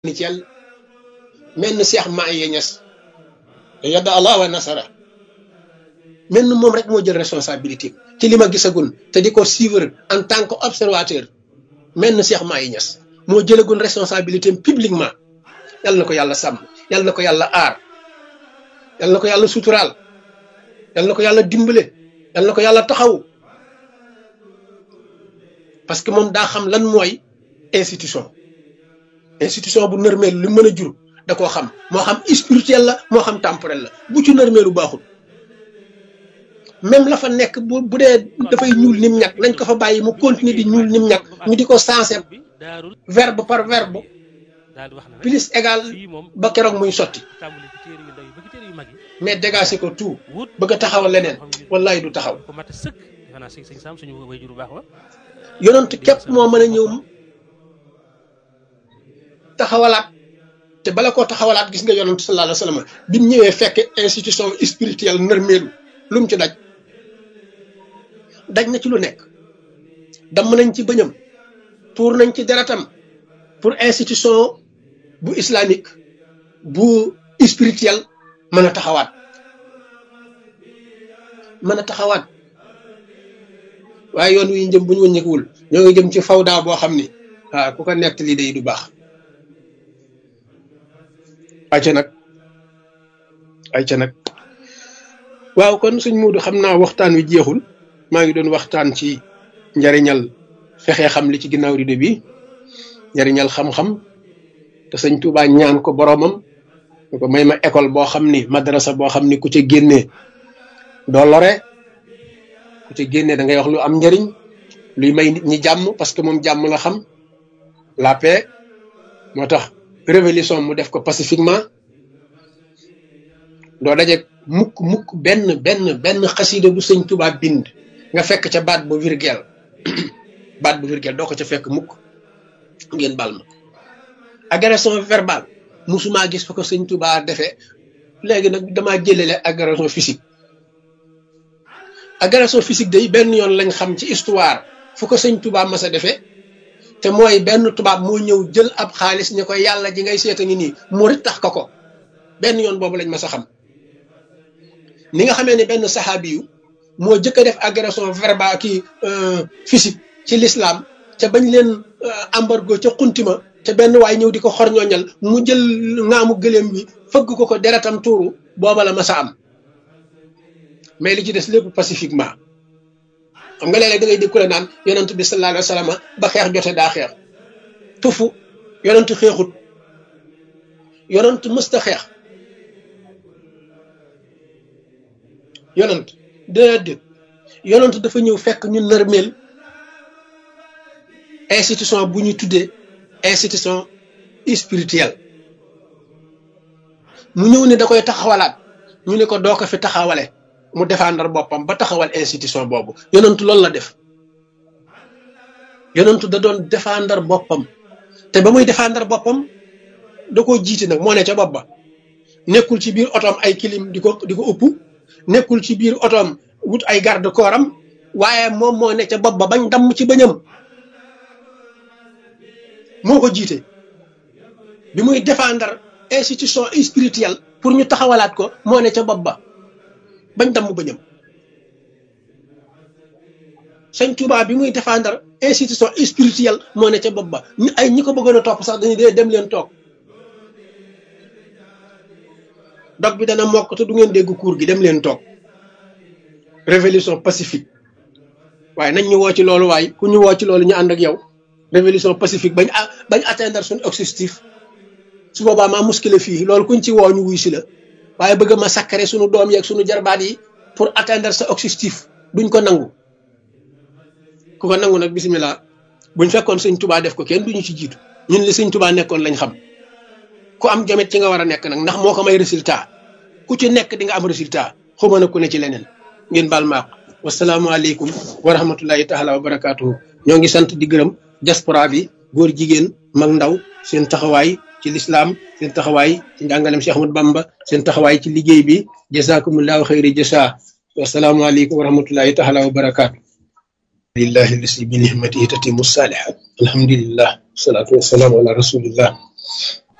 ni ci yàlla mel ni Cheikh Maye Niass yadda Allah wa nasara mel ni moom rek moo jël responsabilité ci li ma gisagul te di ko suivre en tant que observateur mel ni Cheikh Maye Niass moo jëlagul responsabilité publiquement yàlla na ko yàlla sàmm yàlla na ko yàlla aar yàlla na ko yàlla suturaal yàlla na ko yàlla dimbale yàlla na ko yàlla taxaw parce que moom daa xam lan mooy institution institution bu nërmeel lu mën a jur da koo xam moo xam spirituel la moo xam temporel la bu ci nërmeelu baaxul même la fa nekk bu bu dee dafay ñuul nim ñàkk nañ ko fa bàyyi mu continuer di ñuul nim ñàkk ñu di ko sensé verbe par verbe plus égal ba keroog muy sotti mais dégagé ko tout bëgg a taxawal leneen wallahi du taxaw yonent képp moo mën a ñëw taxawalaat te bala koo taxawalaat gis nga yonent sallallahu alayhi wa sallam bi mu ñëwee fekk institution spirituelle nërmeelu lu mu ci daj daj na ci lu nekk damm nañ ci bëñam tuur nañ ci deretam pour institution bu islamique bu spirituel mën a taxawaat mën a taxawaat waaye yoon wi ñu jëm bu ñu wëññeekuwul ñoo ngi jëm ci fawda boo xam ni waaw ku ko nekk lii day du baax ayca nag ayca nag waaw kon suñ muudu xam naa waxtaan wi jeexul maa ngi doon waxtaan ci njariñal fexe xam li ci ginnaaw rido bi njariñal xam-xam te sëñ Tuubaa ñaan ko boroomam ñu ko may ma école boo xam ni madrasa boo xam ni ku ca génnee doo lore ku ca génnee da ngay wax lu am njariñ luy may nit ñi jàmm parce que moom jàmm la xam la paix moo tax révolution mu def ko pacifiquement doo daje mukk mukk benn benn benn xasida bu sëñ Tuubaa bind nga fekk ca baat bu virgule baat bu virgule doo ko ca fekk mukk ngeen bal ma agression verbale musuma gis fa ko sëñ Tuubaa defee léegi nag damaa jëlele agression physique agression physique day benn yoon lañ xam ci histoire fu ko sëñ Tuubaa mas a defee te mooy benn tubaab moo ñëw jël ab xaalis ni ko yàlla ji ngay seeta ngi nii murit tax ko ko benn yoon boobu lañ mas a xam ni nga xamee ne benn saxaabi yu moo jëkk a def agression verbale kii physique ci l'islam te bañ leen embargo ca xuntima te benn waay ñëw di ko xorñooñal mu jël ngaamu gëléem bi fëgg ko ko deretam tuuru booba la mas a am mais li ci des lépp pacifiquement xam nga léeg-léeg da ngay dégg ku la naan yonent bi sallallahu alayhi wa sallam ba xeex jote daa xeex tufu yonent xeexut yonent mësta xeex yonent déedéet yonent dafa ñëw fekk ñu nërmeel institution bu ñu tuddee institution spirituelle mu ñëw ne da koy taxawalaat ñu ne ko doo ko fi taxawale mu défendre boppam ba taxawal institution boobu yonentu loolu la def yonentu da doon défendre boppam te ba muy défendre boppam da koo jiiti nag moo ne ca bopp ba nekkul ci biir otoom ay kilim di ko di ko ëpp nekkul ci biir otoom wut ay garde corps am waaye moom moo ne ca bopp ba bañ damm ci bëñam moo ko jiite bi muy défendre institution spirituelle pour ñu taxawalaat ko moo ne ca bopp ba bañ damm bëñam sëñ Tuubaa bi muy défendre institution spirituelle moo ne ca bopp ba ñu ay ñi ko bëggoon a topp sax dañuy dee dem leen toog dog bi dana mokk te du ngeen dégg cours gi dem leen toog révolution pacifique waaye nañ ñu woo ci loolu waaye ku ñu woo ci loolu ñu ànd ak yow révolution pacifique bañ bañ atteindre suñu objectif su boobaa maa muskile fii loolu kuñ ci woo ñu wuy si la waaye bëgg ma sakkare suñu doom yeeg suñu jarbaat yi pour atteindre sa objectif duñ ko nangu ku ko nangu nag bisimilah buñ fekkoon sëñ tubaa def ko kenn duñu ci jiitu ñun li sëñ tubaa nekkoon lañ xam ku am jamet ci nga war a nekk nag ndax moo ko may résultat ku ci nekk di nga am résultat xuma na ku ne ci leneen ngeen baal maaq wasalaamualeykum wa rahmatullahi taala wa barakaatuhu ñoo ngi sant di gërëm diaspora bi góor jigéen mag ndaw seen taxawaay ci lislaam seen taxawaay ci njàngalem Cheikh Ahmadou Bamba seen taxawaay ci liggéey bi jazakumullahu xayri jasa wasalaamualeykum wa rahmatullahi taala wa barakaatu lillahi lasi bi nihmatihi tatimu salihat alhamdulillah wasalaatu wasalaamu ala rasulillah